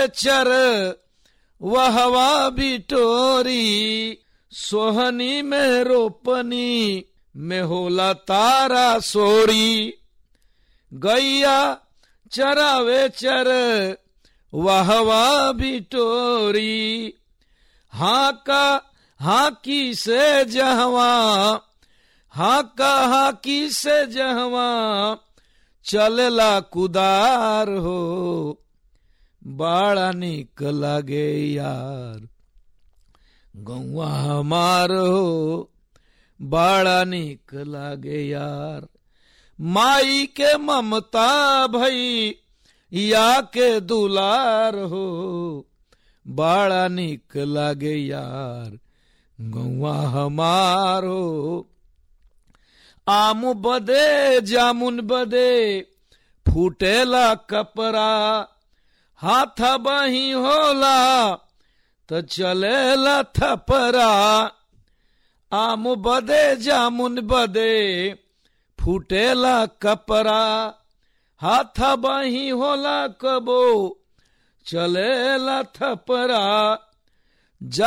चर वहवा बिटोरी सोहनी में रोपनी में होला तारा सोरी गैया चरावे चर वहवा बिटोरी हाका हाकी से जहवा हाका हाकी से जहवा चलला कुदार हो बाड़ा निक लागे यार गौवा हमार हो बाड़ा निक लागे यार माई के ममता भई या के दुलार हो बाड़ा निक लागे यार गौवा हमार हो आम बदे जामुन बदे फूटेला कपड़ा हाथ बही होला तो चलेला थपरा आम बदे जामुन बदे फूटेला कपड़ा हाथ बही होला कबो चलेला थपरा